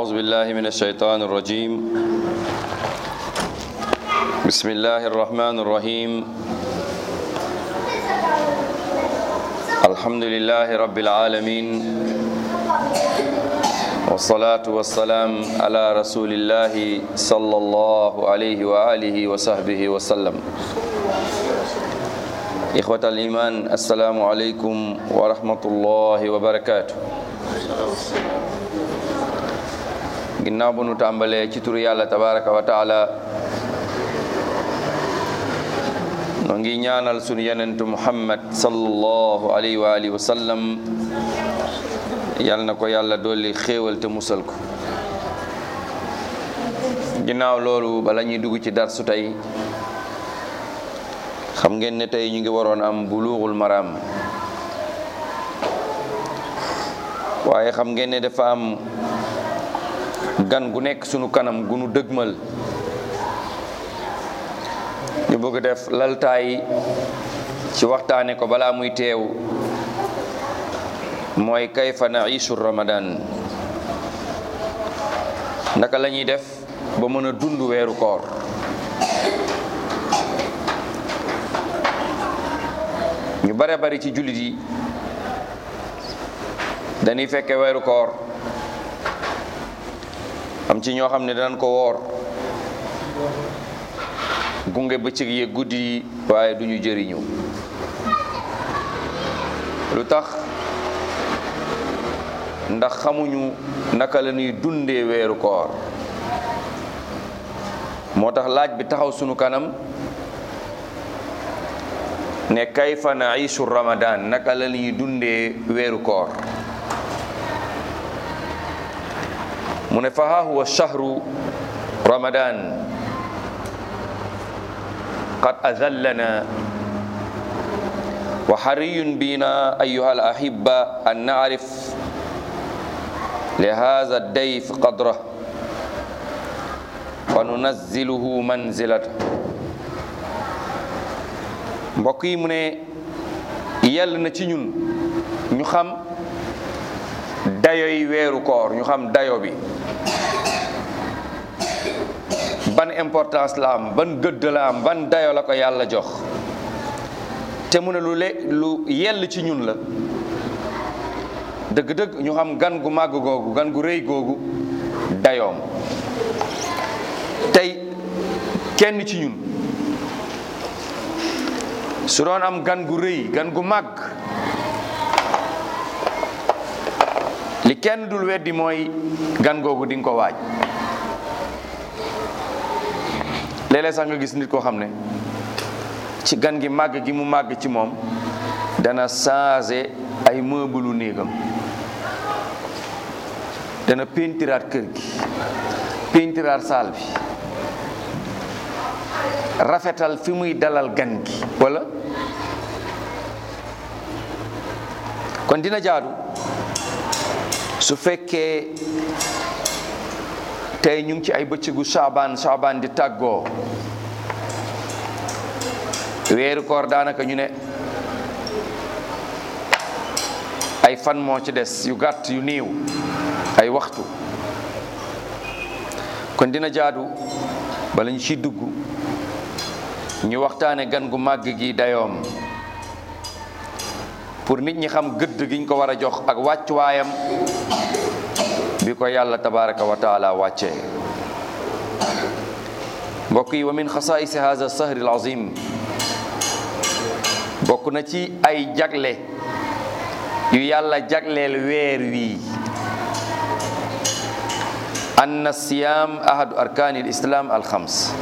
أعوذ بالله من الشيطان الرجيم بسم الله الرحمن الرحيم الحمد لله رب العالمين والصلاة والسلام على رسول الله صلى الله عليه وآله وصحبه وسلم إخوة الإيمان السلام عليكم ورحمة الله وبركاته ginnaaw bu nu tàmbalee ci turu yàlla tabaraka wa taala noo ngi ñaanal sunu yenentu muhammad sallallahu alayhi wa alihi wa sallam yal na ko yàlla dolli xéewal te musal ko ginnaaw loolu bala ñuy dugg ci darsu tey xam ngeen ne tey ñu ngi waroon am bulughul maram waaye xam ngeen ne dafa am gan gu nekk sunu kanam gu nu dëgmal ñu bëgg def laltaay ci waxtaane ko balaa muy teew mooy kayfa naishu ramadan naka la ñuy def ba mën a dund weeru koor ñu bare bari ci jullit yi dañuy fekke weeru koor am ci ñoo xam ne danañ ko woor gunge bëccëg yi guddi yi waaye duñu jëriñu lu tax ndax xamuñu naka la ñuy dundee weeru koor moo tax laaj bi taxaw sunu kanam ne kayfa naishu ramadan naka la ñuy dundee weeru koor mu ne fa haa huwa shahru ramadan qad azallana wa hariyun bina ayuha alahibba an naarif li hadha dayf qadrah wa nunazziluhu manzilata mbokk yi mu ne yell na ci ñun ñu xam dayoy weeru koor ñu xam dayo bi ban importance la am ban gëdd la am ban dayo la ko yàlla jox te mu ne lu le lu yell ci ñun la dëgg-dëgg ñu xam gan gu màgg googu gan gu rëy googu dayoom tey kenn ci ñun su doon am gan gu rëy gan gu màgg li kenn dul weddi mooy gan googu di nga ko waaj léeg-léeg sax nga gis nit koo xam ne ci gan gi màgg gi mu màgg ci moom dana changer ay meuble néegam dana pentiraat kër gi pentiraat saal bi rafetal fi muy dalal gan gi walla kon dina jaadu su fekkee tey ñu ngi ci ay bëccëgu saabaan saabaan di tàggoo weeru koor daanaka ñu ne ay fan moo ci des yu gàtt yu néew ay waxtu kon dina jaadu bala ñu ciy dugg ñu waxtaane gan gu màgg gi dayoom pour nit ñi xam gëdd giñ ko war a jox ak wàccuwaayam bi ko yàlla tabaraka wa taala wàccee mbokk yi wa min xasaisi hada sahri alazim bokk na ci ay jagle yu yàlla jagleel weer wii anna siyam ahadu arkani lislam alxams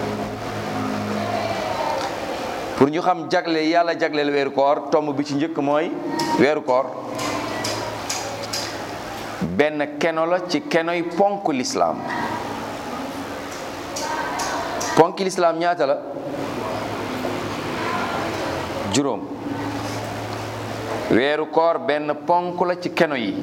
pour ñu xam jagle yàlla jagleel weeru koor tomb bi ci njëkk mooy weeru koor benn keno la ci kenoy ponk lislaam ponk lislaam ñaata la juróom weeru koor benn ponk la ci keno yi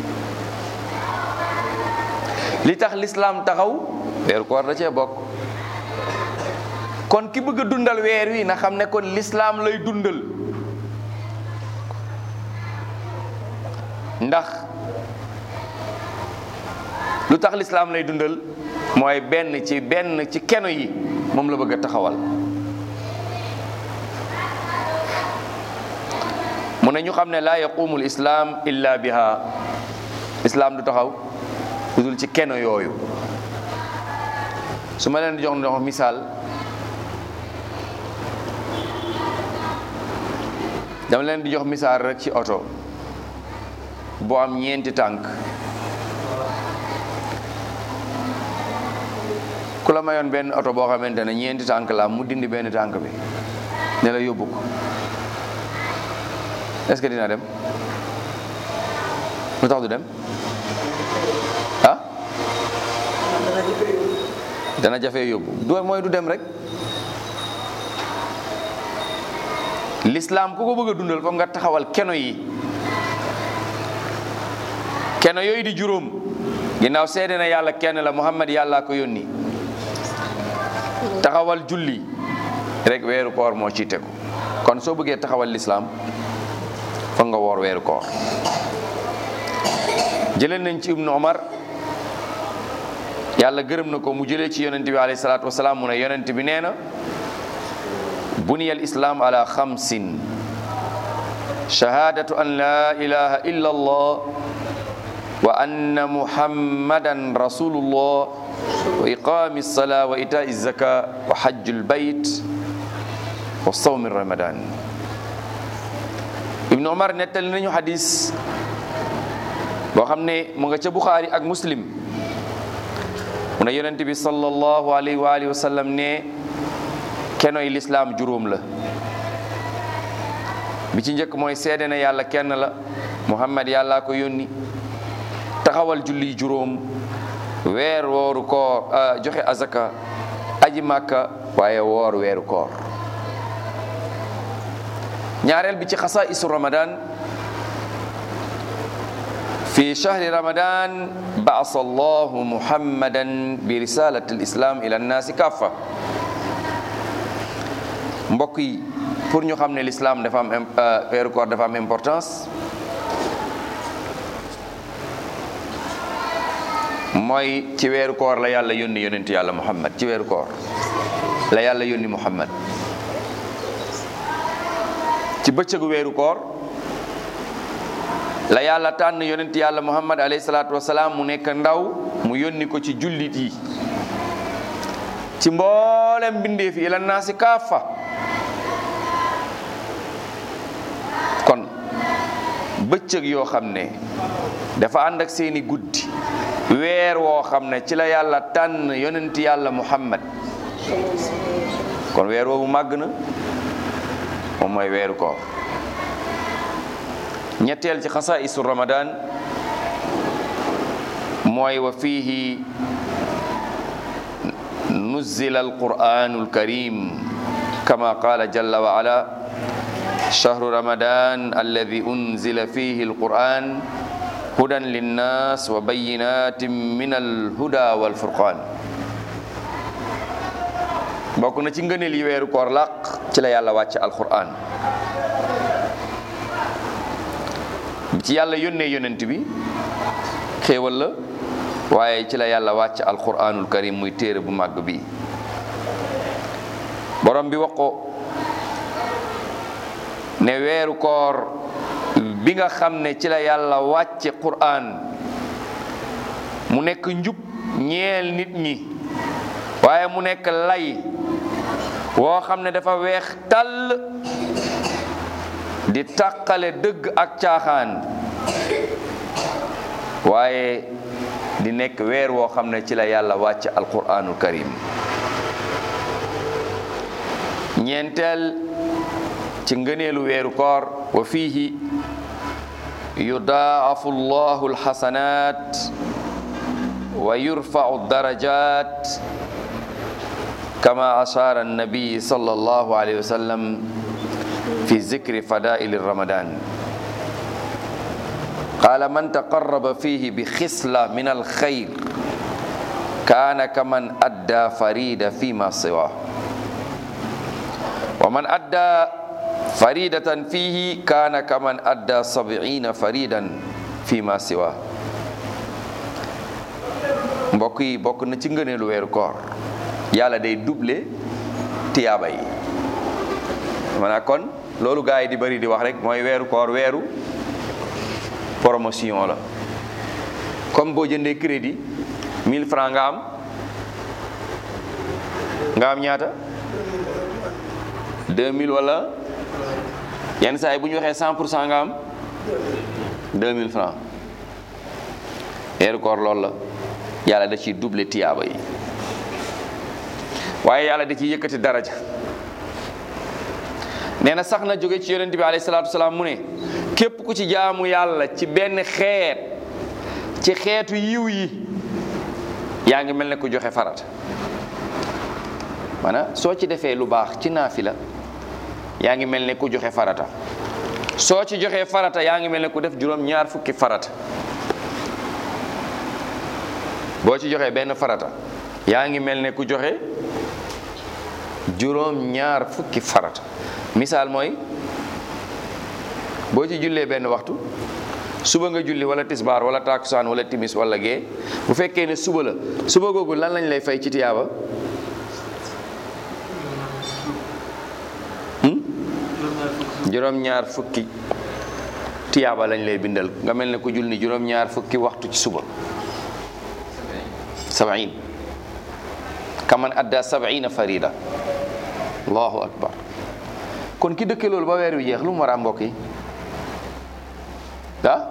li tax lislaam taxaw weeru koor da cee bokk kon ki bëgg a dundal weer wi na xam ne kon lislaam lay dundal ndax lu tax lislaam lay dundal mooy benn ci benn ci keno yi moom la bëgg a taxawal mu ne ñu xam ne laa yaqumu l islaam illa biha islaam du taxaw lu dul ci keno yooyu su ma leen di jox ndox misaal dama leen di jox misaal rek ci oto boo am ñeenti tànk ku la mayoon benn oto boo xamante ne ñeenti tànk la mu dindi benn tànk bi ne la yóbbu ko est-ce que dina dem lu tax du dem ah dana jafe yóbbu du mooy du dem rek l'islam ku ko bëgg a dundal foog nga taxawal keno yi keno yooyu di juróom ginnaaw seede na yàlla kenn la muhammad yàllaa ko yónni taxawal julli rek weeru koor moo ciy tegu kon soo bëggee taxawal l'islam foog nga woor weeru koor jëleen nañ ci ibnu omar yàlla gërëm na ko mu jëlee ci yonent bi alayhi salaatu wasalaam mu ne yonent bi nee na buniya al islam ala xamsin shahadatu an la ilaha illa allah wa anna muhammadan rasulullah wa iqami alsala wa itai zaka wa hajju lbayt wa sawmi ramadan ibnu omar nettali nañu hadis boo xam ne mu nga ca buxaari ak muslim mu ne yonent bi sallallahu alayhi wa alihi wa sallam ne kenoy lislaam juróom la bi ci njëkk mooy seede na yàlla kenn la muhammad yàllaa ko yónni taxawal julli juróom weer wooru koor joxe azaka aji màkka waaye woor weeru koor ñaareel bi ci xasa isu ramadan fi shahri ramadan baasa allahu muhammadan bi risalati alislam ila annaasi kaffa mbokk yi pour ñu xam ne l'islam dafa am weeru koor dafa am importance mooy ci weeru koor la yàlla yónni yonent yàlla muhammad ci weeru koor la yàlla yónni muhammad ci bëccëgu weeru koor la yàlla tànn yonent yàlla muhammad alayhi salaatu wasalaam mu nekk ndaw mu yónni ko ci jullit yi ci mboolem mbindeef yi ila naasi kaafa kon bëccëg yoo xam ne dafa ànd ak seeni guddi weer woo xam ne ci la yàlla tànn yonent yàlla muhammad kon weer woowu màgg na moom mooy weeru koor ñetteel ci xasaisu ramadan mooy wa fihi nuzila alquranu alkarim kama qala jalla wa ala shahru ramadan alladi unzila fihi alquran hudan linnas wa bayinatin min alhuda walfurqan bokk na ci ngëneel yi weeru koor làq ci la yàlla wàcc alquran ci yàlla yónnee yonent bi xéewal la waaye ci la yàlla wàcc alquranul karim muy téere bu màgg bi borom bi wax ko ne weeru koor bi nga xam ne ci la yàlla wàcce quran mu nekk njub ñeel nit ñi waaye mu nekk lay woo xam ne dafa weex tàll di tàqale dëgg ak caaxaan waaye di nekk weer woo xam ne ci la yàlla wàcc alquranul karim ñeenteel ci ngëneelu weeru koor wa fiihi yudaafu llahu alxasanat wa yurfau darajat kama ashara annabi sallallahu alayhi wa sallam في ذكر فضائل رمضان قال من تقرب فيه بخصلة من الخير كان كمن أدى فريدة فيما سواه ومن أدى فريدة فيه كان كمن أدى سبعين فريدا فيما سواه mbokk yi bokk na ci ngëneelu weeru koor yàlla day double tiyaaba yi maanaam kon loolu gars yi di bari di wax rek mooy weeru koor weeru promotion la comme boo jëndee crédit 1000 francs nga am nga am ñaata 2000 wala yenn saa yi bu ñu waxee 100 pour cent nga am 2000 francs weeru koor loolu la yàlla da ciy double tiyaaba yi waaye yàlla da ciy yëkkati daraja nee na sax na jóge ci yonent bi alayhi salaatu wasalaam mu ne képp ku ci jaamu yàlla ci benn xeet ci xeetu yiw yi yaa ngi mel ne ku joxe farata maanaam soo ci defee lu baax ci naafila yaa ngi mel ne ku joxe farata soo ci joxee farata yaa ngi mel ne ku def juróom ñaar fukki farata boo ci joxee benn farata yaa ngi mel ne ku joxe juróom ñaar fukki farata misaal mooy boo ci jullee benn waxtu suba nga julli wala tisbaar wala takusaan wala timis wala gee bu fekkee ne suba la suba googu lan lañ lay fay ci tiyaaba juróom-ñaar fukki tiyaaba lañ lay bindal nga mel ne ku julli juróom-ñaar fukki waxtu ci suba sabain kaman adda sabaina farida allahu akbar kon ki dëkke loolu ba weer wi jeex lu mu war a am mbokk yi ah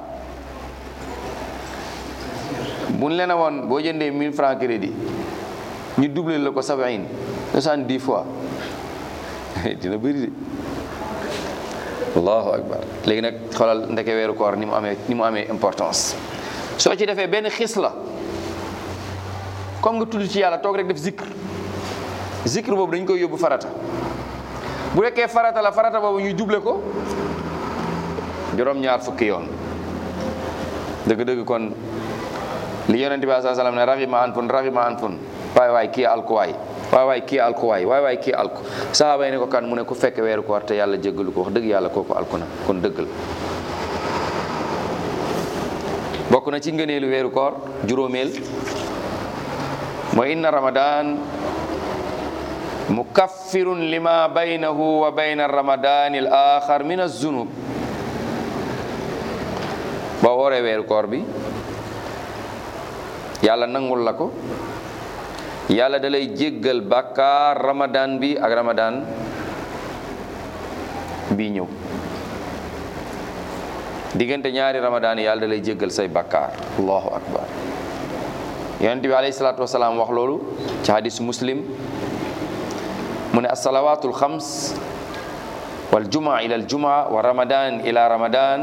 buñ leen a woon boo jëndee 1000 francs crédit ñu doublé la ko sabain soixante-dix fois dina bëri de allahu akbar léegi nag xoolal ndeke weeru koor ni mu amee ni mu amee importance soo ci defee benn xis la comme nga tudd ci yàlla toog rek def zikr zikr boobu dañ koy yóbbu farata bu fekkee farata la farata boobu ñu doublé ko juróom-ñaar fukki yoon dëgg-dëgg kon li yonente bi saa salaam ne raxima an fun raxima an fun waay waay kii alkuwaay waay waay kii alkuwaay waay waay kii alku sahaaba yi ne ko kan mu ne ku fekk weeru koor te yàlla jéggalu ko wax dëgg yàlla kooku alku na kon dëgg la bokk na ci ngëneelu weeru koor juróomeel mooy inna ramadan mukaffirun lima baynahu wa bayna ramadan al axar min azunub boo wooree weeru koor bi yàlla nangul la ko yàlla da lay jéggal bàkkaar ramadan bi ak ramadan bii ñëw diggante ñaari ramadan yi yàlla da lay jéggal say bàkkaar allahu akbar yonent bi alayhi salaatu wasalaam wax loolu ci hadis muslim mu ne asalawatul xams wal jumaa ila al jumaa wa ramadan ila ramadan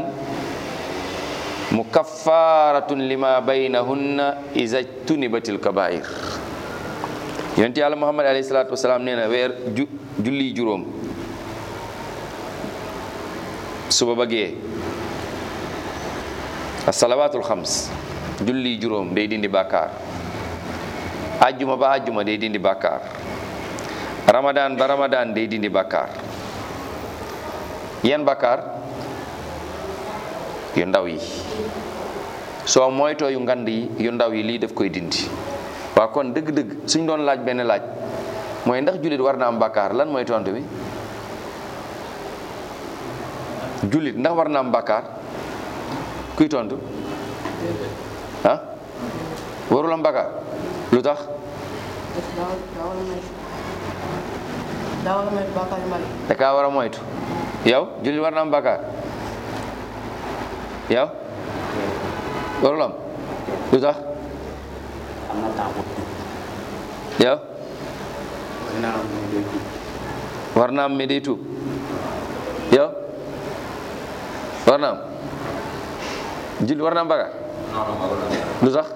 mukaffaratun lima baynahunna iza tunibatil kabair yonent yàlla muhammad alayhi salaatu wasalaam nee na weer ju julli juróom suba ba gee asalawatul xams julli juróom day dindi bàkkaar ajjuma ba ajjuma day dindi bàkkaar ramadan ba ramadan day dindi bàkkaar yan bàkkaar yu ndaw yi soo moytoo yu ngand yi yu ndaw yi lii daf koy dindi waaw kon dëgg-dëgg suñ doon laaj benn laaj mooy ndax jullit war na am bàkkaar lan mooy tontu bi jullit ndax war na am bàkkaar kuy tontu ah warul am bàkkaar lu tax da kaa war a moytu yow jullit war na am bàkkaar yow warul am lu tax yow war na am mais day tuub yow war na am jullit war na am bàkkaar lu tax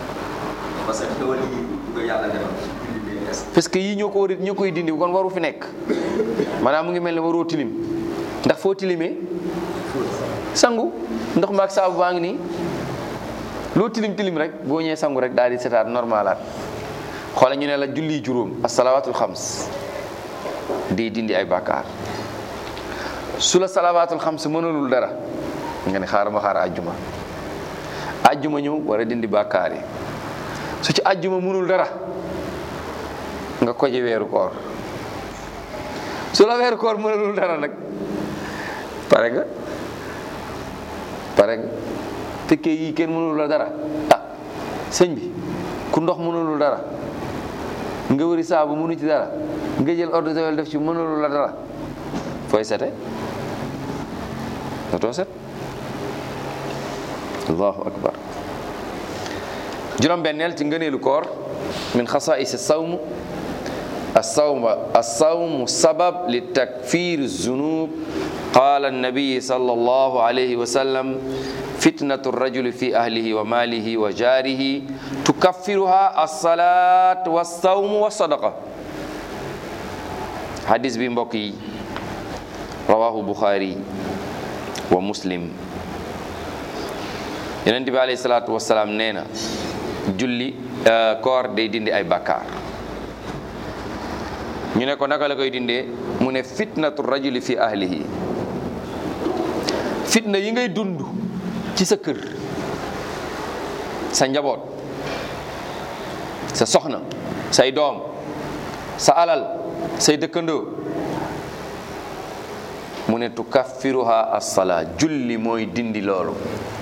parce que yii ñoo ko war ñoo koy dindi kon waru fi nekk maanaam mu ngi mel ne waroo tilim ndax foo tilimee sangu ndox ma ak saabu baa ngi nii loo tilim tilim rek boo ñëwee sangu rek daal di setaat normalaat xoole ñu ne la julli juróom asalawatul xams day dindi ay bàkkaar su la salawatul xams mënalul dara nga ne xaaral ma xaar àjjuma àjjuma ñëw war a dindi bàkkaar yi su ci àjjuma mënul dara nga koje weeru koor su la weeru koor mënul dara nag pare nga pare nga fekkee yii kenn mënul la dara ah sëñ bi ku ndox mënulul dara nga wëri saabu mënu ci dara nga jël eau de javel def ci mënulul la dara fooy sete dootoo set allahu akbar juróom-benneel ci ngëneelu koor min xasaisi sawm الصوم الصوم سبب لتكفير الذنوب قال النبي صلى الله عليه وسلم فتنة الرجل في أهله وماله وجاره تكفرها الصلاة والصوم والصدقة حديث بن بقي رواه بخاري ومسلم ينتبه bi alayhi salaatu wasalaam nee na julli koor day dindi ay bakkaar ñu ne ko naka la koy dindee mu ne fitnatu rajuli fi ahlihi fitna yi ngay dund ci sa kër sa njaboot sa soxna say doom sa alal say dëkkandoo mu ne tukaffiruha as-salaa julli mooy dindi loolu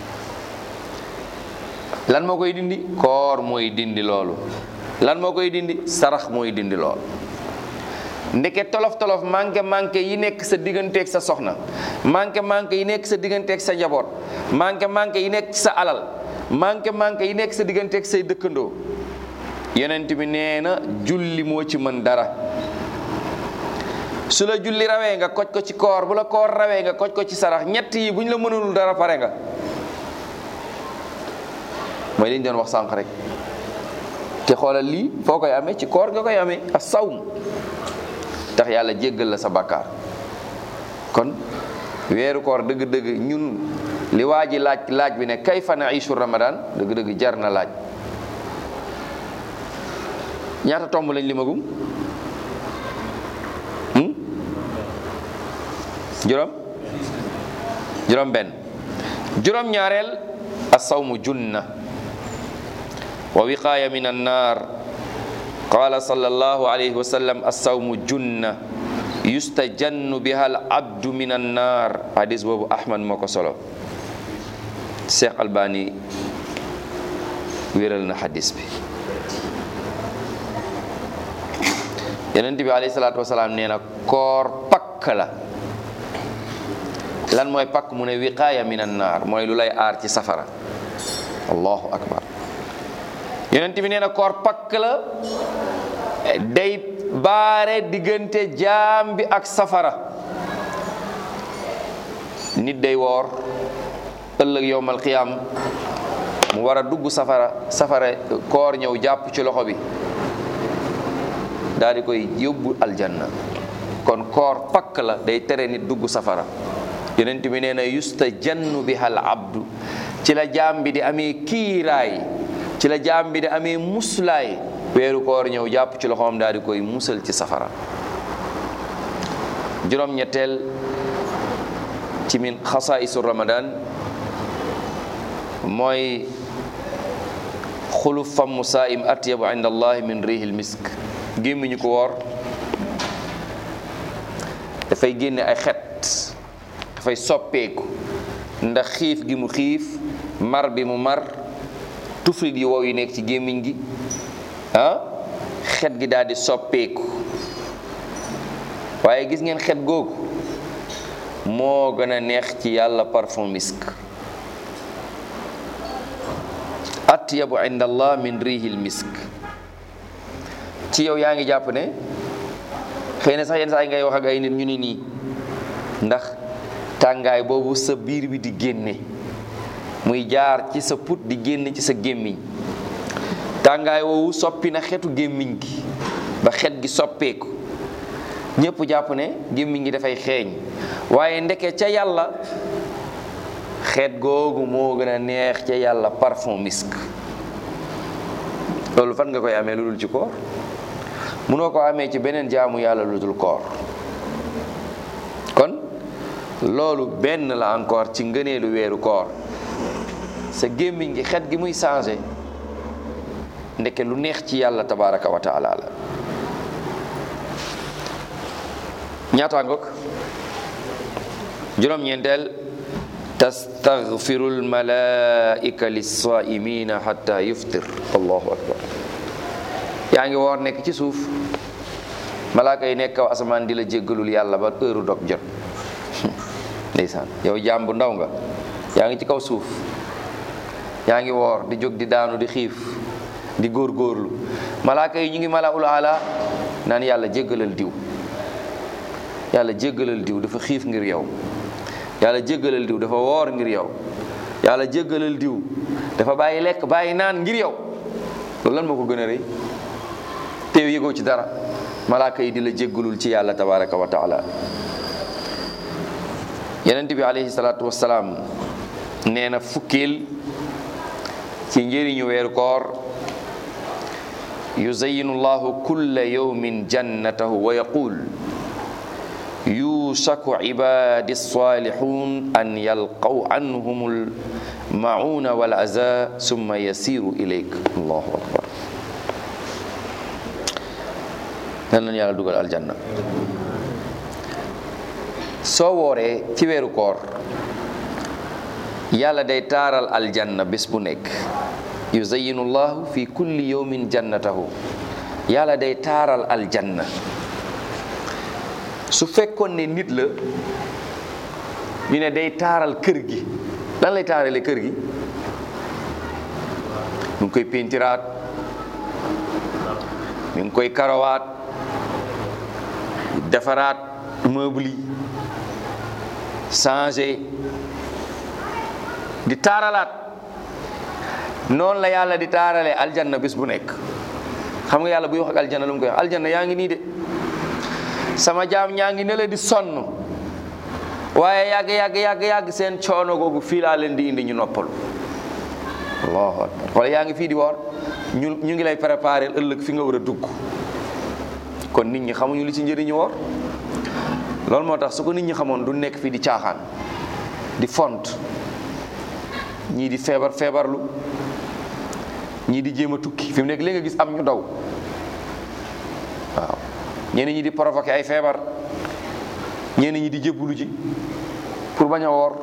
lan moo koy dindi koor mooy dindi loolu lan moo koy dindi sarax mooy dindi loolu ndeke tolof tolof manqué manqué yi nekk sa digganteeg sa soxna manqué manqué yi nekk sa digganteeg sa njaboot manqué manqué yi nekk ci sa alal manqué manqué yi nekk sa digganteeg say dëkkandoo yonent bi nee na julli moo ci mën dara su la julli rawee nga koj ko ci koor bu la koor rawee nga koj ko ci sarax ñett yi bu ñu la mënul dara pare nga mooy li ñu doon wax sànq rek te xoolal lii foo koy amee ci koor nga koy amee as sawm tax yàlla jéggal la sa bakkaar kon weeru koor dëgg-dëgg ñun li waa ji laaj laaj bi ne kayfa naishu ramadan dëgg-dëgg jar na laaj ñaata tomb lañ limagum juróom juróom benn juróom ñaareel asawmu junna wa wiqaaya min annar qala sallallahu alayhi wa sallam assawmu junna yustajannu biha al abdu min annar hadis boobu ahmad moo ko solo cheikh albani wéral na hadis bi yonent bi alayhi salaatu wasalaam nee na koor pakk la lan mooy pakk mu ne wiqaaya min annar mooy lu lay aar ci safara allahu akbar yonent bi nee na koor pakk la day baare diggante jaam bi ak safara nit day woor ëllëg yowmal qiyaam mu war a dugg safara safara koor ñëw jàpp ci loxo bi daal di koy yóbbu aljanna kon koor pakk la day tere nit dugg safara yonent bi nee na yustajannu biha al abdu ci la jaam bi di amee kiiraay ci la jaam bi di amee muslaay weeru koor ñëw jàpp ci loxoom daal di koy musal ci safara juróom-ñetteel ci min xasaisu ramadan mooy xuluf famu saim atyabu inda allahi min rihil misk gémmiñu ko woor dafay génne ay xet dafay soppeeku ndax xiif gi mu xiif mar bi mu mar tuflit yi wow yi nekk ci gémmiñ gi ah xet gi daal di soppeeku waaye gis ngeen xet googu moo gën a neex ci yàlla parfum misk atyabu inda allah min rihil misk ci yow yaa ngi jàpp ne xëy na sax yenn saa yi ngay wax ak ay nit ñu ni nii ndax tàngaay boobu sa biir bi di génne muy jaar ci sa put di génne ci sa gémmiñ tàngaay woowu soppi na xetu gémmiñ gi ba xet gi soppeeku ñëpp jàpp ne gémmiñ gi dafay xeeñ waaye ndeke ca yàlla xeet googu moo gën a neex ca yàlla parfum misk loolu fan nga koy amee lu dul ci koor munoo ko amee ci beneen jaamu yàlla lu dul koor kon loolu benn la encore ci ngëneelu weeru koor sa gémmiñ gi xet gi muy changé ndeke lu neex ci yàlla tabaraka wa taala la ñaata ngoog juróom-ñeenteel tastaghfiru almalaika lissaimina xata yuftir allahu akbar yaa ngi woor nekk ci suuf malaaka yi nekk kaw asamaan di la jéggalul yàlla ba heure dog jot ndeysaan yow jaam bu ndaw nga yaa ngi ci kaw suuf yaa ngi woor di jóg di daanu di xiif di góorgóorlu malaaka yi ñu ngi mala ul ala naan yàlla jéggalal diw yàlla jéggalal diw dafa xiif ngir yow yàlla jéggalal diw dafa woor ngir yow yàlla jéggalal diw dafa bàyyi lekk bàyyi naan ngir yow loolu lan moo ko gën a rëy teew yëgoo ci dara malaaka yi di la jéggalul ci yàlla tabaraka wa taala yonent bi alayhi salaatu wassalaam nee na fukkeel ci njëriñu weeru koor yuzayinu llahu kulla yawmin jannatahu wa yaqul yusaku ibadi salihun an yalqaw anhum almauna wal aza summa yasiru ilayk allahu akbar nan lañu yàlla dugal aljanna soo wooree ci weeru koor yàlla day taaral aljanna bés bu nekk yuzayinu llahu fi kulli yawmin jannatahu yàlla day taaral aljanna su fekkoon ne nit la ñu ne day taaral kër gi lan lay taarale kër gi mu ngi koy pentiraat mi ngi koy karawaat defaraat meuble yi changé di taaralaat noonu la yàlla di taarale aljanna bés bu nekk xam nga yàlla buy wax ak aljanna lu mu koy wax aljanna yaa ngi nii de sama jaam ñaa ngi ne la di sonn waaye yàgg yàgg yàgg yàgg seen coono googu fii laa leen di indi ñu noppalu allahu akbar wala yaa ngi fii di woor ñu ñu ngi lay préparer ëllëg fi nga war a dugg kon nit ñi xamuñu li ci njëriñu woor loolu moo tax su ko nit ñi xamoon du nekk fii di caaxaan di font ñii di feebar feebarlu ñii di jéem a tukki fi mu nekk léegi nga gis am ñu daw waaw ñenn ñi di provoquer ay feebar ñenn ñi di jébbalu ji pour bañ a woor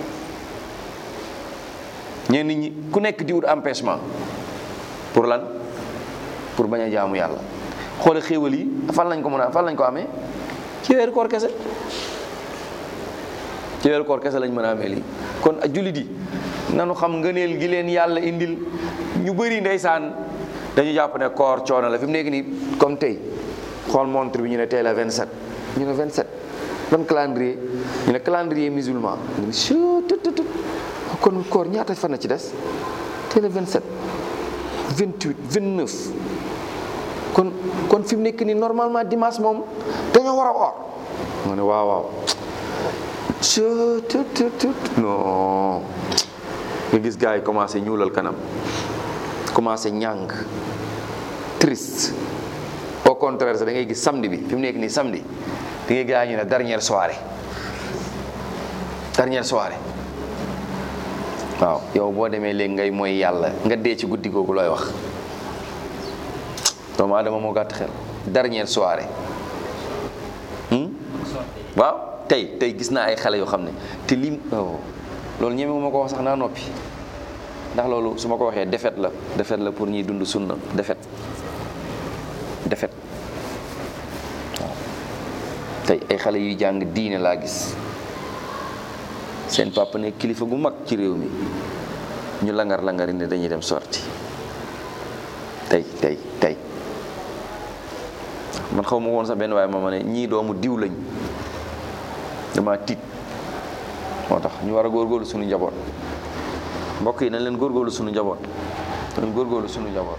ñenn ñi ku nekk di wut empêchement pour lan pour bañ a jaamu yàlla xoole xéewal yi fan lañ ko mën a fan lañ ko amee ci weeru koor kese ci weeru koor kese lañ mën a amee lii kon jullit yi nanu xam ngëneel gi leen yàlla indil ñu bëri ndeysaan dañu jàpp ne koor coono la fi mu nekk nii comme tey xool montre bi ñu ne tey la 27 ñu ne 27 ban calendrier ñu ne calendrier musulman ñu ne chututut kon koor ñaata fan na ci des tey la 27 28 29 kon kon fi mu nekk nii normalement dimanche moom dañoo war a woor nga ne waaw waaw chututut non nga gis gars yi commencé ñuulal kanam commencé ñàng triste au contraire sax da ngay gis samedi bi fi mu nekk nii samedi da ngay gars ñu ne dernière soirée dernière soirée waaw yow boo demee léegi ngay mooy yàlla nga dee ci guddi googu looy wax doomu aadama moo gàtt xel dernière soirée waaw tey tey gis naa ay xale yoo xam ne te lim loolu ñeme ma ko wax sax naa noppi ndax loolu su ma ko waxee defet la defet la pour ñuy dund sunna defet defet waaw tey ay xale yuy jàng diine laa gis seen papa ne kilifa gu mag ci réew mi ñu langar langari ne dañuy dem sorti tey tey tey man xaw ma woon sax benn waaye ma ma ne ñii doomu diw lañ dama tiit moo tax ñu war a góorgóorlu suñu njaboot mbokk yi nañ leen góorgóorlu suñu njaboot nañ góorgóorlu suñu njaboot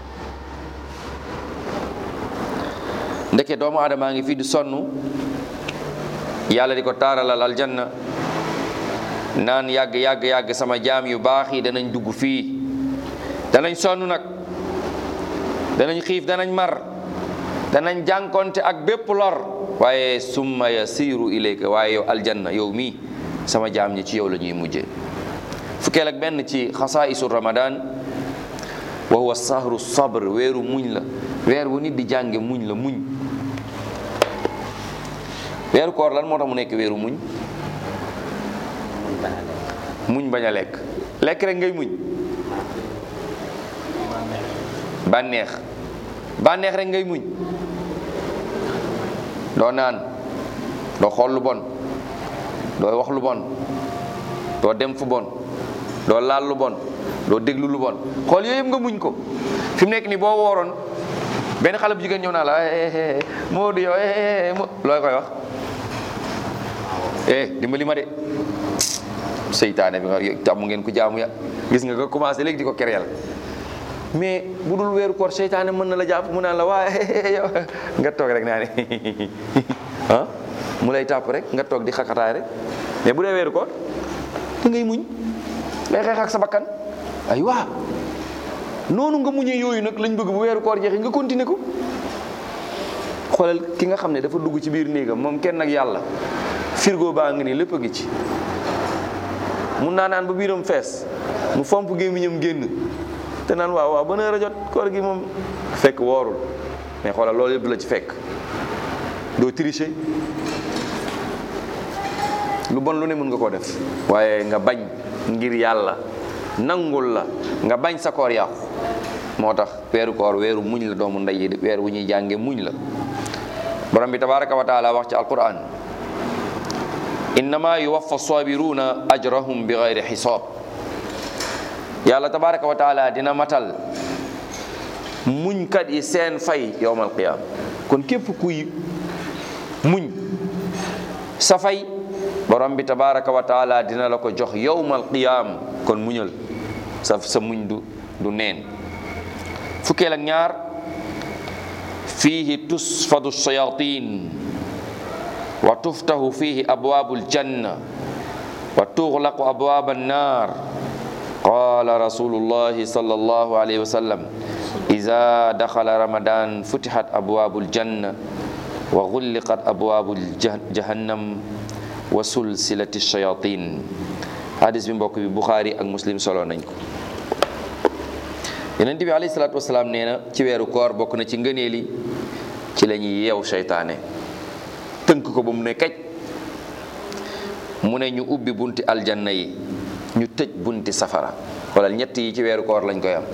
ndeke doomu aadamaa ngi fii di sonn yàlla di ko taaralal aljanna naan yàgg yàgg yàgg sama jaam yu baax yi danañ dugg fii danañ sonn nag danañ xiif danañ mar danañ jànkonte ak bépp lor waaye summa yasiru ilayka waaye yow aljanna yow mii sama jaam ñi ci yow la ñuy mujje fukkeel ak benn ci xasaa'isu ramadan wa huwa sahru sabr weeru muñ la weer wu nit di jànge muñ la muñ weeru koor lan moo tax mu nekk weeru muñ muñ bañ a lekk lekk rek ngay muñ bànneex bànneex rek ngay muñ doo naan doo xool lu bon doo wax lu bon doo dem fu bon doo laal lu bon doo déglu lu bon xool yooyu yëpp nga muñ ko fi mu nekk nii boo wooroon benn xale bu jigéen ñëw naa la moo di yow looy koy wax eh dimbali ma de seytaane bi nga tàmm ngeen ko jaamu ya gis nga nga commencé léegi di ko kereel mais bu dul weeru koor seytaane mën na la jàpp mu naan la waaye yow nga toog rek naa ne ah mu lay tàpp rek nga toog di xaqataay rek mais bu dee weeru koor da ngay muñ ngay xeex ak sa bakkan ay waa noonu nga muñee yooyu nag lañ bëgg bu weeru koor jeexee nga continuer ko xoolal ki nga xam ne dafa dugg ci biir néegam moom kenn ak yàlla firgo baa ngi nii lépp a ngi ci mun naa naan ba biiram fees mu fomp gémmiñam génn te naan waaw waaw ban heure a jot koor gi moom fekk woorul mais xoolal loolu yëpp du la ci fekk doo tricher lu bon lu ne mën nga koo def waaye nga bañ ngir yàlla nangul la nga bañ sa koor yàqu moo tax weeru koor weeru muñ la doomu ndey yi weer wu ñuy jànge muñ la borom bi tabaraka wa taala wax ci alquran innama yuwaffa sabiruna ajrahum bi gayri xisaab yàlla tabaraka wa taala dina matal muñkat yi seen fay yowmal qiyaama kon képp kuy muñ sa fay borom bi tabaraka wa taala dina la ko jox yowmal qiyaam kon muñal sa sa muñ du du neen fukkeel ak ñaar fiihi tusfadu shayatin wa tuftahu fiihi abwaabu aljanna wa tuxlaqu abwaab annaar qaala rasulullahi sallallahu alayhi wa sallam ida daxala ramadan futixat abwaabu aljanna wa gulliqat abwaabu jahannam wa sulsilati shayatin hadis bi mbokk bi buxaari ak muslim solo nañ ko yonent bi alayhi salaatu wasalaam nee na ci weeru koor bokk na ci ngëneeli ci la ñuy yeew seytaane tënk ko ba mu ne kaj mu ne ñu ubbi bunti aljanna yi ñu tëj bunti safara wala ñett yi ci weeru koor lañ koy am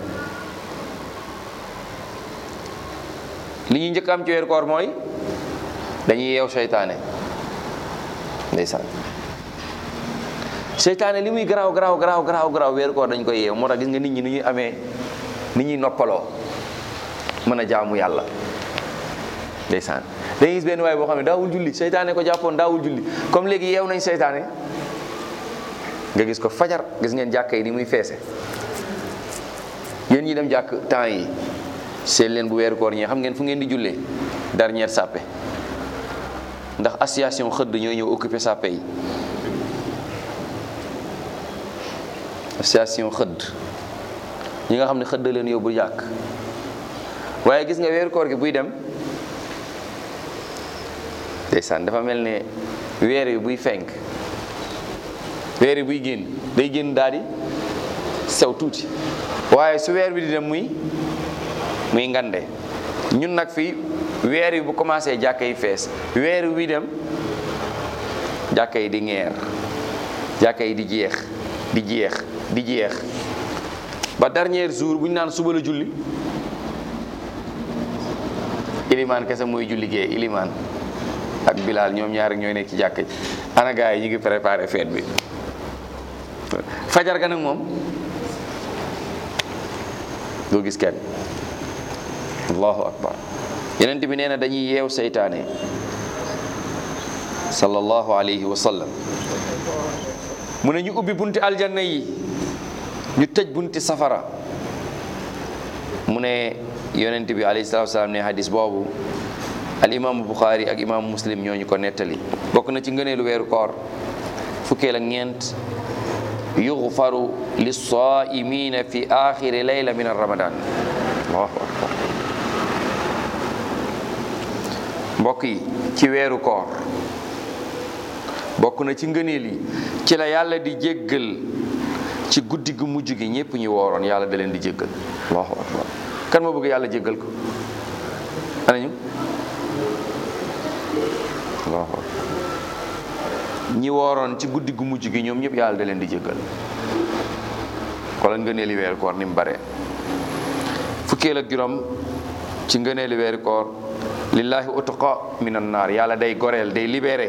li ñuy njëkk am ci weeru koor mooy dañuy yeew seytaane ndeysaan seytaane li muy garaaw garaaw garaaw garaaw garaaw weeru koor dañ koy yeew moo tax gis nga nit ñi ni ñuy amee ni ñuy noppaloo mën a jaamu yàlla ndeysaan dañuy gis benn waay boo xam ne daawul julli seytaane ko jàppoon daawul julli comme léegi yeew nañ seytaane nga gis ko fajar gis ngeen jàkka yi ni muy feese yéen ñi dem jàkk temps yi seen leen bu weeru koor ñi xam ngeen fu ngeen di jullee dernière sàppe ndax association xëdd ñooy ñëw occupé sàppe yi association xëdd ñi nga xam ne xëdd leen yóbbu jàkk waaye gis nga weeru koor gi buy dem ndeysaan dafa mel ne weer yi buy fenk weer yi buy génn day génn daal di sew tuuti waaye su weer bi di dem muy muy ngande ñun nag fii weer yi bu commencé jàkka yi fees weer wi dem jàkka yi di ngeer jàkka yi di jeex di jeex di jeex ba dernier jour bu ñu naan suba la julli ilimaan kese mooy julli gee ilimaan ak bilaal ñoom ñaar rek ñooy nekk ci jàkka ji ana gaa yi ñu ngi préparé fête bi fajar ga nag moom doo gis kenn allahu akbar yenent bi nee na dañuy yeew seytaane sallallahu alayhi wa sallam mu ne ñu ubbi bunti aljanna yi ñu tëj bunti safara mu ne yonent bi alayhi salatu wasalaam ne hadis boobu al imaamu buxaari ak imaamu muslim ñoo ñu ko nettali bokk na ci ngëneelu weeru koor fukkeel ak ñeent yuxfaru lissaimina fi axiri layla min ramadan allahu akbar mbokk yi ci weeru koor bokk na ci ngëneel yi ci la yàlla di jéggal ci guddi gu mujj gi ñépp ñu wooroon yàlla da leen di jéggal allahu akbar kan moo bëgg yàlla jéggal ko ana ñu allahu akbar ñi wooroon ci guddi gu mujj gi ñoom ñëpp yàlla da leen di jéggal xoolal ngëneeli weeru koor ni mu bare fukkeel ak juróom ci ngëneeli weeru koor lillahi utqa min annaar yàlla day goreel day libéré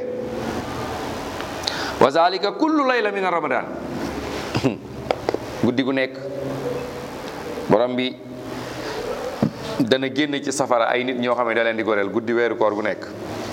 wa zalika kullu layla min ramadan guddi gu nekk borom bi dana génn ci safara ay nit ñoo xam ne da leen di goreel guddi weeru koor gu nekk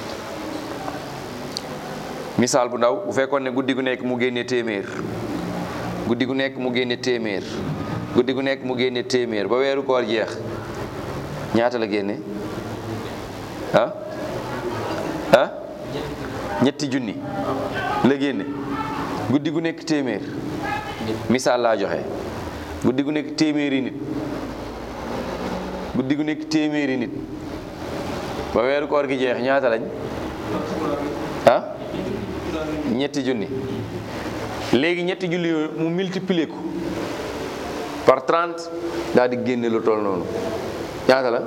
misaal bu ndaw bu fekkoon ne guddi gu nekk mu génne téeméer guddi gu nekk mu génne téeméer guddi gu nekk mu génne téeméer ba weeru koor jeex ñaata la génne ah ah ñetti junni la génne guddi gu nekk téeméer misaal laa joxe guddi gu nekk téeméeri nit guddi gu nekk téeméeri nit ba weeru koor gi jeex ñaata lañ ah ñetti junni léegi ñetti junni yooyu mu multiplier ko par 30 daal di génne lu toll noonu ñaata la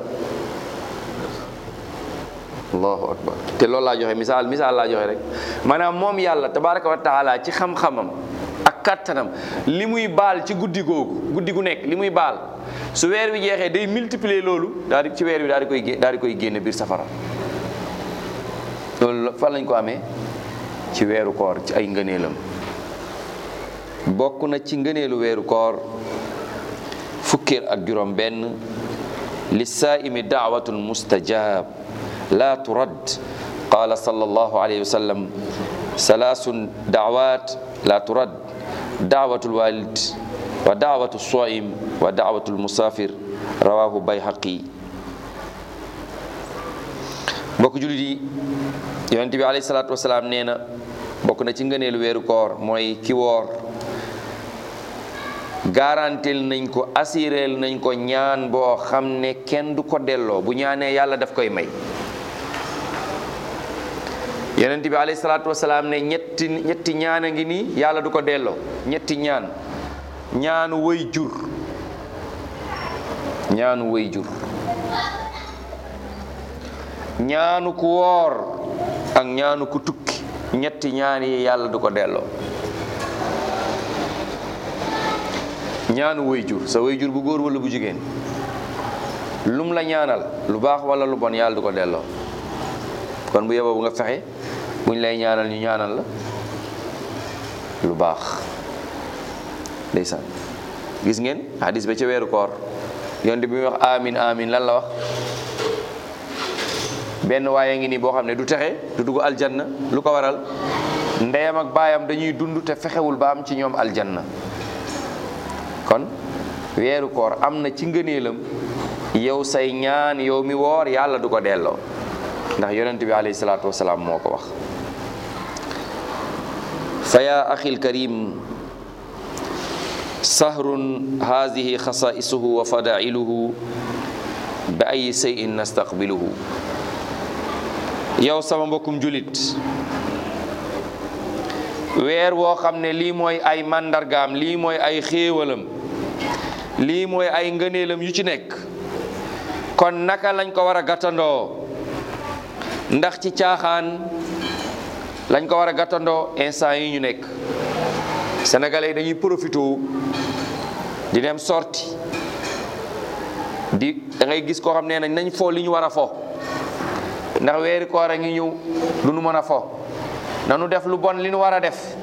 allahu akbar te loolu laa joxe misaal misaal laa joxe rek maanaam moom yàlla tabaraka wa taala ci xam-xamam ak kattanam li muy baal ci guddi googu guddi gu nekk li muy baal su weer wi jeexee day multiplier loolu daal di ci weer wi daal di koy gé- daal di koy génne biir safara loolu fan lañ ko amee ci weeru koor ci ay ngëneelam bokk na ci ngëneelu weeru koor fukkeel ak juróom benn lissaa'imi daawatun mustajab la turad qala sallallahu alayhi wa sallam salaasun daawat la turad daawatu lwalid wa daawatu soim wa daawatu lmusafir rawahu bayhaqi mbokk julit yi yonent bi alayhi salaatu wasalaam nee na bokk na ci ngëneelu weeru koor mooy ki woor garantil nañ ko assureel nañ ko ñaan boo xam ne kenn du ko delloo bu ñaanee yàlla daf koy may yonent bi alayhi salaatu wasalaam ne ñetti ñetti ñaan a ngi nii yàlla du ko delloo ñetti ñaan ñaanu way jur ñaanu way jur ñaanu ku woor ak ñaanu ku tukki ñetti ñaan yi yàlla du ko delloo ñaanu wayjur sa wayjur bu góor wala bu jigéen lum la ñaanal lu baax wala lu bon yàlla du ko delloo kon bu yeboo bu nga fexe buñ lay ñaanal ñu ñaanal la lu baax ndeysaan gis ngeen hadis ba ca weeru koor yonte bi muy wax amin amin lan la wax benn waaye ngi nii boo xam ne du texe du dugg aljanna lu ko waral ndeyam ak baayam dañuy dund te fexewul ba am ci ñoom aljanna kon weeru koor am na ci ngëneelam yow say ñaan yow mi woor yàlla du ko delloo ndax yonent bi alayhi salaatu wasalaam moo ko wax fa ya axil karim sahrun haadihi xasaisuhu wa fadailuhu bi ay seyin nastaqbiluhu yow sama mbokkum julit weer woo xam ne lii mooy ay màndargaam lii mooy ay xéewalam lii mooy ay ngëneelam yu ci nekk kon naka lañ ko war a gàttandoo ndax ci caaxaan lañ ko war a gàttandoo instant yi ñu nekk sénégalais yi dañuy profité di dem sorti di da ngay gis koo xam ne nañ nañ fo li ñu war a fo ndax weeri koor a ngi ñëw du nu mën a fo nanu def lu bon li nu war a def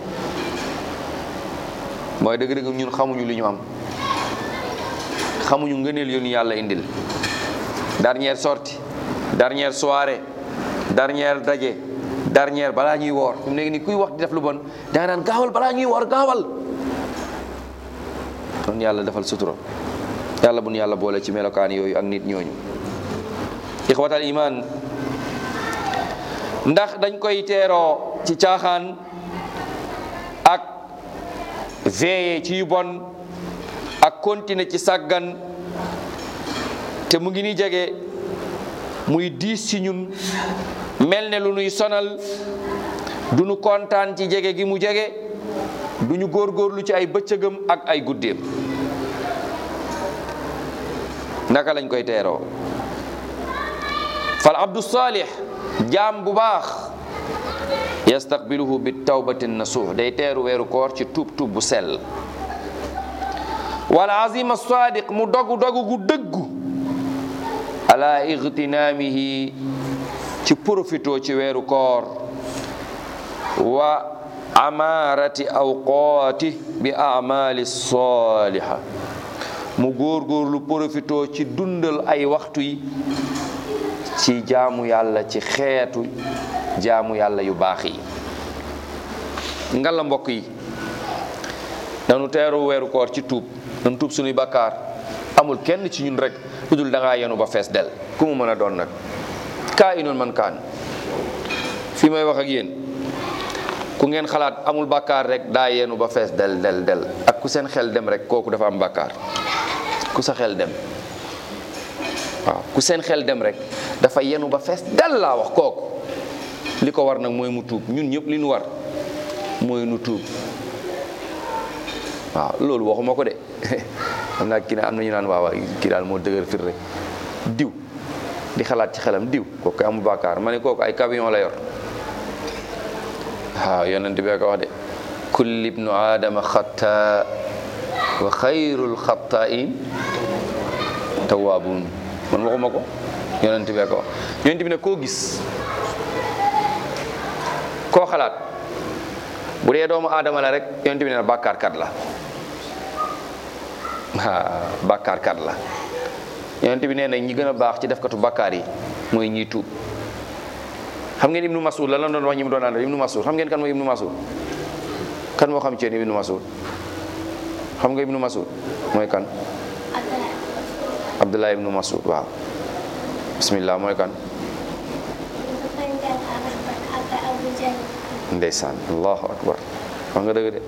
mooy dëgg-dëgg ñun xamuñu li ñu am xamuñu ngëneel yu ñu yàlla indil dernière sortie dernière soirée dernière daje dernière balaa ñuy woor fi mu nekk ni kuy wax di def lu bon danga naan gaawal balaa ñuy woor gaawal kon yàlla defal sutura yàlla bu nu yàlla boole ci melokaan yooyu ak nit ñooñu ixwatal iman ndax dañ koy teeroo ci caaxaan ak veillé ci yu bon ak continuer ci sàggan te mu ngi ni jege muy diis ci ñun mel ne lu nuy sonal du nu kontaan ci jege gi mu jege du ñu góorgóorlu ci ay bëccëgam ak ay guddeem naka lañ koy teeroo fal abdu salih jaam bu baax yastaqbiluhu bi tawbati nasuux day teeru weeru koor ci tuub tuub bu sell wal azima sadiq mu dogu dogu gu dëggu ala igtinaamihi ci profito ci weeru koor wa amaarati awqaati bi amali saliha mu góorgóorlu profito ci dundal ay waxtu yi ci jaamu yàlla ci xeetu jaamu yàlla yu baax yi ngalla mbokk yi nanu teeru weeru koor ci tuub nanu tuub suñuy bakkaar amul kenn ci ñun rek lu dul da ngaa yenu ba fees del ku mu mën a doon nag kaa inoon man kaan fii may wax ak yéen ku ngeen xalaat amul bakkaar rek daa yenu ba fees del del del ak ku seen xel dem rek kooku dafa am bakkaar ku sa xel dem waaw ku seen xel dem rek dafa yenu ba fees del laa wax kooku li ko war nag mooy mu tuub ñun ñëpp li ñu war mooy nu tuub waaw loolu waxuma ko de xam naa kii ne am na ñu naan waaw kii daal moo dëgër fir rek diw di xalaat ci xelam diw kooku amul bàkkaar ma ne kooku ay camion la yor waaw yonent bi ko wax de kulli ibnu aadama xatta wa xayrul xattain tawaabuun man waxuma ko yonent bi ko wax yonent bi ne koo gis koo xalaat bu dee doomu aadama la rek yonent bi ne bàkkaarkat la ah bàkkaarkat la yonent bi nee na ñi gën a baax ci defkatu bàkkaar yi mooy ñiy tuub xam ngeen ibnu masud la lan doon wax ñi mu doon àndal ibnu masud xam ngeen kan mooy ibnu masud kan moo xam ci yéen ibnu masud xam nga ibnu masud mooy kan abdullah ibnu masud waaw bismillah mooy kan ndeysaan allahu akbar wax nga dëgg de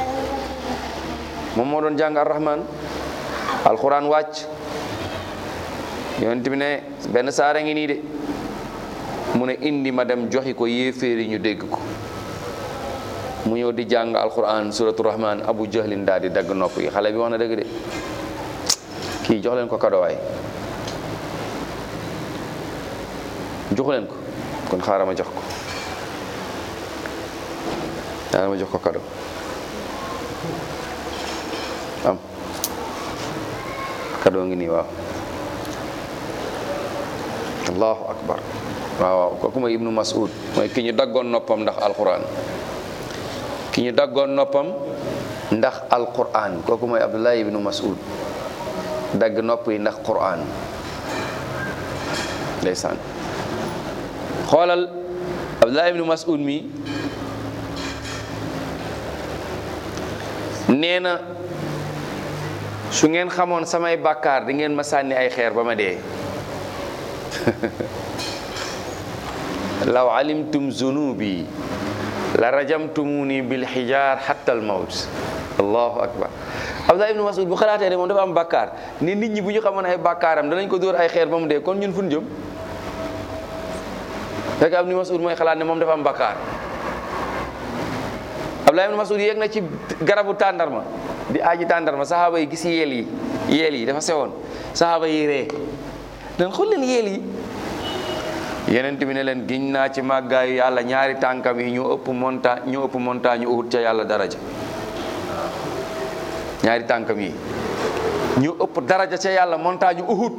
moom moo doon jàng arrahman alquran wàcc yonent bi ne benn saara ngi nii de mu ne indi ma dem joxi ko yéeféeri ñu dégg ko mu ñëw di jàng alquran suratu rahman abu jahlin daal di dagg nopp yi xale bi wax na dëgg de kii jox leen ko kadowaay joxu leen ko kon xaaral ma jox ko xaaral ma jox ko kado am kado ngi nii waaw allahu akbar waaw waaw kooku mooy ibnu mas'ud mooy ki ñu daggoon noppam ndax alquran ki ñu daggoon noppam ndax alquran kooku mooy abdullah ibnu mas'ud dagg nopp yi ndax quran ndeysaan xoolal abdullah ibnu mas'ud mi nee na su ngeen xamoon samay bàkkaar di ngeen ma sànni ay xeer ba ma dee law alimtum zunubi la rajamtumuni bil xijaar hatta al mawt allahu akbar abdullah ibnu mas'ud bu xalaatee ne moom dafa am bàkkaar ni nit ñi bu ñu xamoon ay bàkkaaram danañ ko dóor ay xeer ba mu dee kon ñun fu ñu jëm fekk ibnu mas'ud mooy xalaat ne moom dafa am bàkkaar abdullah ibnu mas'ud yéeg na ci garabu tàndarma di aji tàndarma saxaaba yi gis yeel yi yeel yi dafa sewoon saxaaba yi ree dan xool leen yeel yi yeneen bi ne leen giñ naa ci màggaayu yàlla ñaari tànkam yi ñu ëpp monta ñu ëpp montagne uhud ca yàlla daraja ñaari tànkam yi ñu ëpp daraja ca yàlla montagne uhud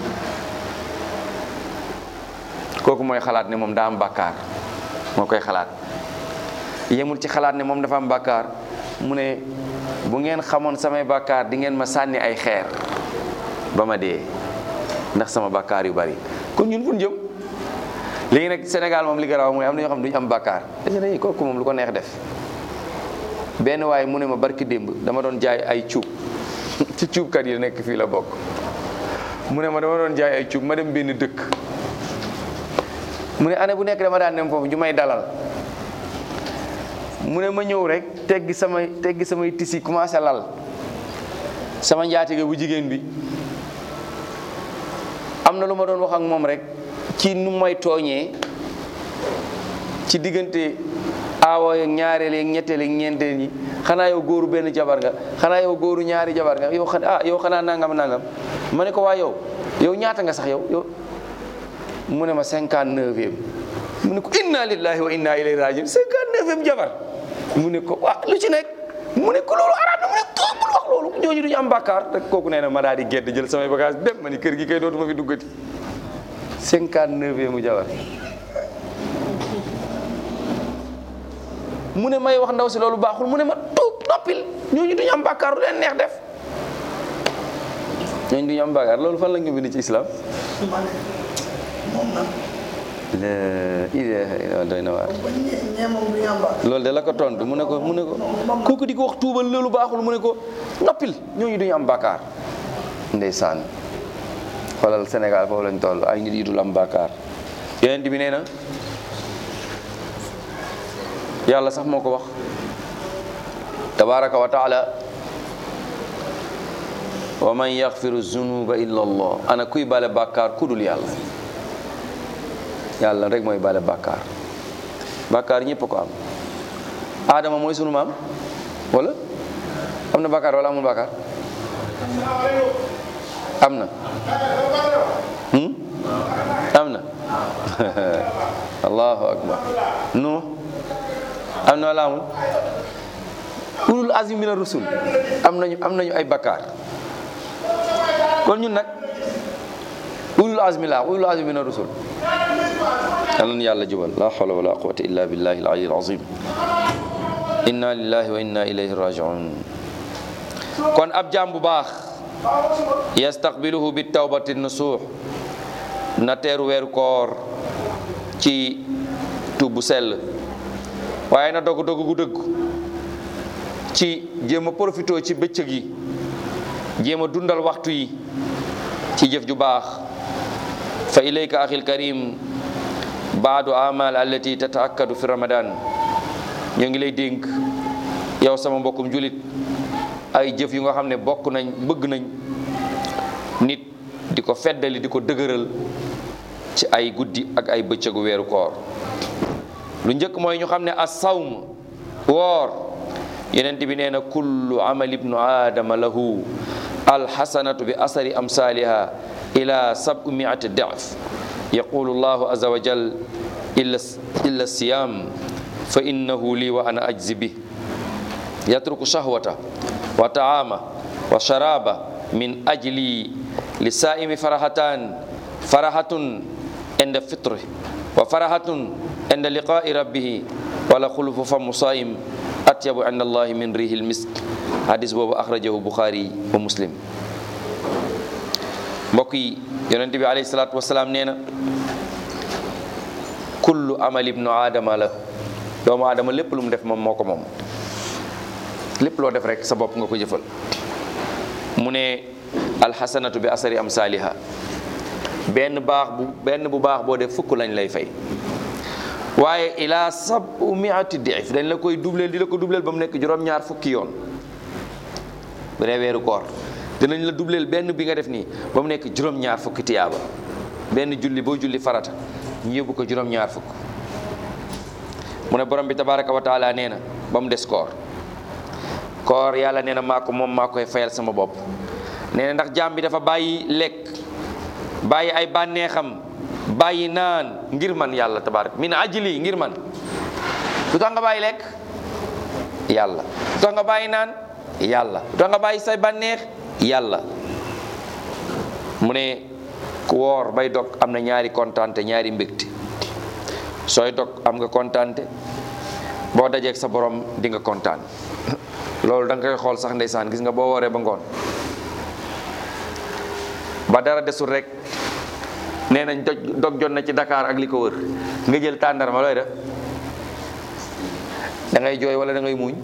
kooku mooy xalaat ne moom daa am bàkkaar moo koy xalaat yemul ci xalaat ne moom dafa am bàkkaar mu ne bu ngeen xamoon samay bàkkaar di ngeen ma sànni ay xeer ba ma dee ndax sama bàkkaar yu bari kon ñun fu ñu jëm léegi nag Sénégal moom li garaaw mooy am na ñoo xam ne duñu am bàkkaar dañu kooku moom lu ko neex def benn waaye mu ne ma barki démb dama doon jaay ay cuub ci cuubkat yi nekk fii la bokk mu ne ma dama doon jaay ay cuub ma dem benn dëkk mu ne année bu nekk dama daan dem foofu ñu may dalal mu ne ma ñëw rek teggi samay teggi samay tisi commencé lal sama njaatige bu jigéen bi am na lu ma doon wax ak moom rek ci nu may tooñee ci diggante aawa ak ñaareel ak ñetteel ak ñeenteel ñi xanaa yow góoru benn jabar nga xanaa yow góoru ñaari jabar nga yow xanaa ah yow xanaa nangam nangam ma ne ko waa yow yow ñaata nga sax yow yow mu ne ma cinquante neuvième mu ne ko inna lillahi wa inna ilayhi rajiun cinquante neuvième jabar mu ne ko waa lu ci nekk mu ne ko loolu araam na mu ne ko bul wax loolu ñooñu duñu am bàkkaar rek kooku nee na ma daal di gedd jël samay bagage dem ma ni kër gi kay dootuma fi duggati cinquante neuvième jabar mu ne may wax ndaw si loolu baaxul mu ne ma tuub noppil ñooñu duñu am bàkkaar lu leen neex def ñooñu duñu am bàkkaar loolu fan la ñu bind ci islam ma ne moom nag la ilaha illa doy na waar ba ñe ñee moom du ñu am baax loolu de la ko tontu mu ne ko mu ne ko kooku di ko wax tuubal loolu baaxul mu ne ko noppil ñooñu duñu am bàkkaar ndeysaan xoolal Sénégal foofu lañ toll ay nit yi dul am bàkkaar yonent bi nee na yàlla sax moo ko wax tabaraka wa taala wa man yaxfiru zunuba illa allah ana kuy bale bàkkaar ku dul yàlla yàlla rek mooy bale bàkkaar bàkkaar ñëpp ko am aadama mooy sunu maam wala am na bàkkaar wala amul bàkkaar am na hmm? am na allahu akbar nu am na wala amul ulul azmi mina rusul am nañu am nañu ay bàkkaar kon ñun nag ulul azmi la ulul azmi mina rusul yal na yàlla jubal la hawla wala quwwata illa billahi al-ali al-azim inna lillahi wa inna ilayhi raji'un kon ab jaam bu baax yastaqbiluhu bi tawbati nusuh na teeru weeru koor ci tub bu sell waaye na dogg dogg gu dëgg ci jéem a profité ci bëccëg yi jéem a dundal waxtu yi ci jëf ju baax fa ilayka axil karim baadu amal allati tataakkadu fi ramadan ñoo ngi lay dénk yow sama mbokkum julit ay jëf yu nga xam ne bokk nañ bëgg nañ nit di ko feddali di ko dëgëral ci ay guddi ak ay bëccëgu weeru koor lu njëkk mooy ñu xam ne as sawm woor yenent bi nee na kullu amal ibnu aadama lahu alxasanatu bi asari amsaliha ila sabu miati def yaqulu llahu aza wa jal illa illa siyam fa innahu li wa ana ajzi bi yatruku shahwata wa taama wa sharaba min ajli li saimi farahatan farahatun inda fitri wa farahatun inda liqai rabbihi wala xulufu famu saim atyabu inda allahi min rihi lmisk hadis boobu axrajahu buxaari wa muslim mbokk yi yonente bi alayhi salaatu wasalaam nee na kullu amal ibnu aadama la doomu aadama lépp lu mu def moom moo ko moom lépp loo def rek sa bopp nga ko jëfal mu ne alxasanatu bi asari am saaliha benn baax bu benn bu baax boo def fukk lañ lay fay waaye ila sabu miati dif dañ la koy dubleel di la ko dubleel ba mu nekk juróom-ñaar fukki yoon bu dee weeru koor dinañ la dubleel benn bi nga def nii ba mu nekk juróom-ñaar fukki tiyaaba benn julli boo julli farata ñu yóbbu ko juróom-ñaar fukk mu ne borom bi tabaraka wa taala nee na ba mu des koor koor yàlla nee na maa ko moom maa koy fayal sama bopp nee na ndax jaam bi dafa bàyyi lekk bàyyi ay bànneexam bàyyi naan ngir man yàlla tabaraka min ajli ngir man lu tax nga bàyyi lekk yàlla lu tax nga bàyyi naan yàlla lu tax nga bàyyi say bànneex yàlla mu ne ku woor bay dog am na ñaari kontaante ñaari mbégte sooy dog am nga kontaante boo dajeeg sa borom di nga kontaan loolu da nga koy xool sax ndeysaan gis nga boo wooree ba ngoon ba dara desul rek nee nañ doj dog jot na ci Dakar ak li ko wër nga jël tàndarma looy def da ngay jooy wala da ngay muuñ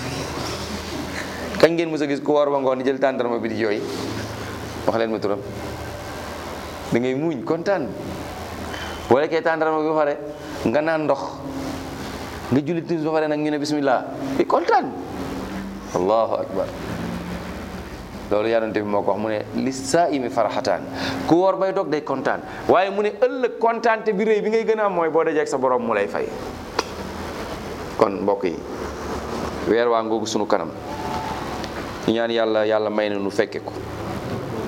kañ ngeen mës a gis ku woor ba ngoon di jël tàndarma bi di jooy wax leen ma turam da ngay muuñ kontaan boo lekkee tàndarma bi ba pare nga naan ndox nga julli timis ba pare nag ñu ne bismillah bi kontaan allahu akbar loolu yonent bi moo ko wax mu ne li saa imi faraxataan ku woor bay dog day kontaan waaye mu ne ëllëg kontaante bi rëy bi ngay gën a am mooy boo dajee ak sa borom mu lay fay kon mbokk yi weer waa ngoogu sunu kanam ñu ñaan yàlla yàlla may na nu fekke ko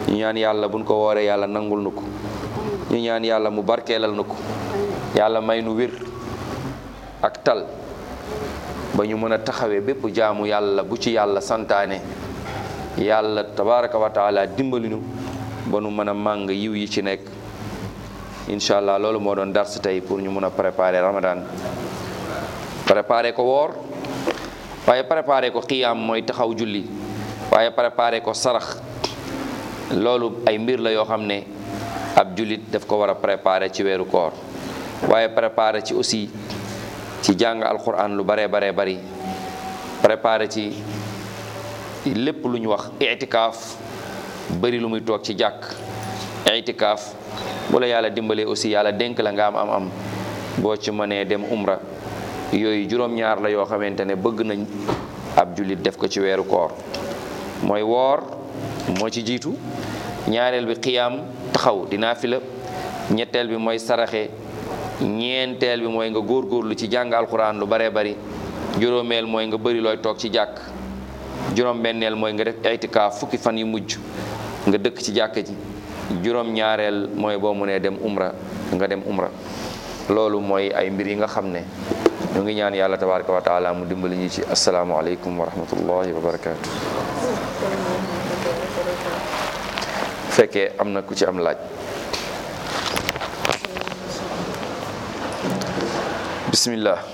ñu ñaan yàlla buñ ko wooree yàlla nangul nu ko ñu ñaan yàlla mu barkeelal nu ko yàlla may nu wér ak tal ba ñu mën a taxawee bépp jaamu yàlla bu ci yàlla santaane yàlla tabaraka wa taala dimbali nu ba nu mën a màng yiw yi ci nekk incha allah loolu moo doon dars tey pour ñu mën a préparer ramadan préparer ko woor waaye préparer ko xiyaam mooy taxaw julli waaye préparer ko sarax loolu ay mbir la yoo xam ne ab jullit daf ko war a préparer ci weeru koor waaye préparer ci aussi ci jàng alquran lu baree baree bari préparer ci lépp lu ñu wax itikaaf bëri lu muy toog ci jàkk itikaaf bu la yàlla dimbalee aussi yàlla dénk la nga am am am boo ci mënee dem umra yooyu juróom-ñaar la yoo xamante ne bëgg nañ ab jullit def ko ci weeru koor mooy woor moo ci jiitu ñaareel bi xiyaam taxaw dinaa fi la ñetteel bi mooy saraxe ñeenteel bi mooy nga góorgóorlu ci jàng alxuraan lu baree bari juróomeel mooy nga bëri looy toog ci jàkk juróom-benneel mooy nga def itikaaf fukki fan yu mujj nga dëkk ci jàkk ji juróom-ñaareel mooy boo mënee dem umra nga dem umra loolu mooy ay mbir yi nga xam ne ñu ngi ñaan yàlla tabaraka wa taala mu dimbali ñu ci asalaamualeykum wa rahmatullahi wa barakaatu. fekkee am na ku ci am laaj. bismillah.